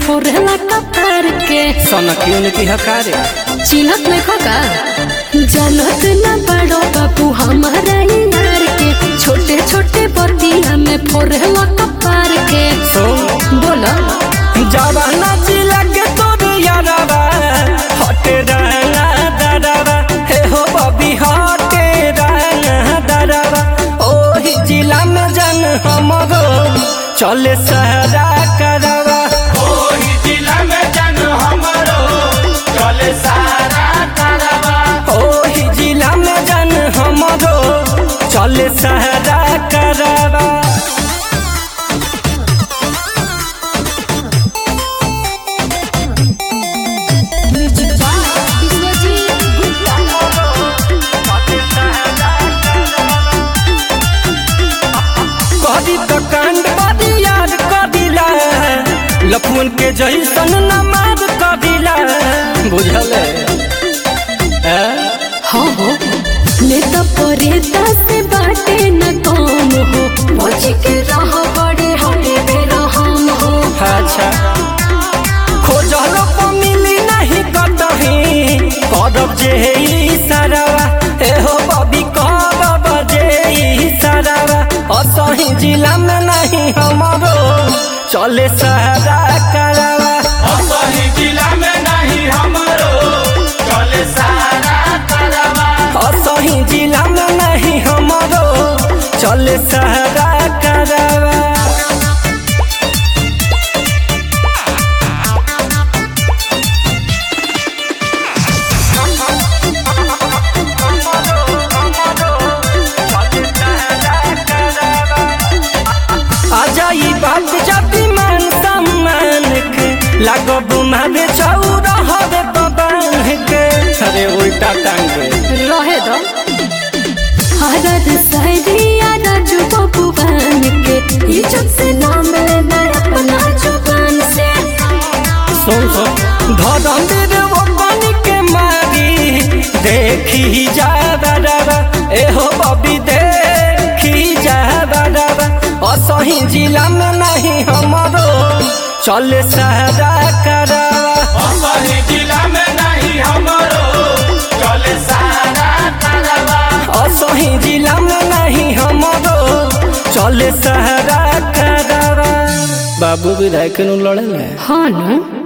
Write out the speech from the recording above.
फोड़ला कपार के सनकियों की हकारे चिन्हत नहीं खका जानत न बड़ो बाबू हमारा यार के छोटे छोटे बतिया में फोड़ला कपार के सुन बोला जवाना जिला के तोर यारवा हटे रहना दरवा हे हो बबी हटे रहना दरवा ओही जिला में जन हमरो चले सहरा करवा ओही जिला में जन हमरो चले सारा करवा ओही जिला में जन हमरो चले सहरा करवा कदी तो कांड बदी याद कदिला लफुन के जैसन नमाज कदिला बुझल है हाँ हो नेता परेता से बाटे न कौन हो पहुँच के रह बड़े हरे बेरा हम हो अच्छा खोजल को मिली नहीं कतही करब जे ई सरवा एहो बबी करब जे ई सरवा असही जिला में नहीं हमरो चले सहरा करवा असही जिला में नहीं हमरो चले सारा करवा असही जिला में नहीं हमरो चले सहरा करवा आजा ई बात जाति मान सम्मान के लागो बुमावे चौरा हवे बबान के अरे उल्टा टांग के रहे दो हरद सहरिया राजू बबुआन के इज्जत से नाम लेना अपना जुबान से सुन सुन धरम वो पानी के मारी देखी जा बराबा एहो बबी देखी जा बराबा असही जिला में नहीं हमरो चले सहरा करवा असही जिला में नहीं हमरो चले सारा करवा असही जिला में नहीं हमरो चले सहरा करवा बाबू विधायक नु लड़े हाँ न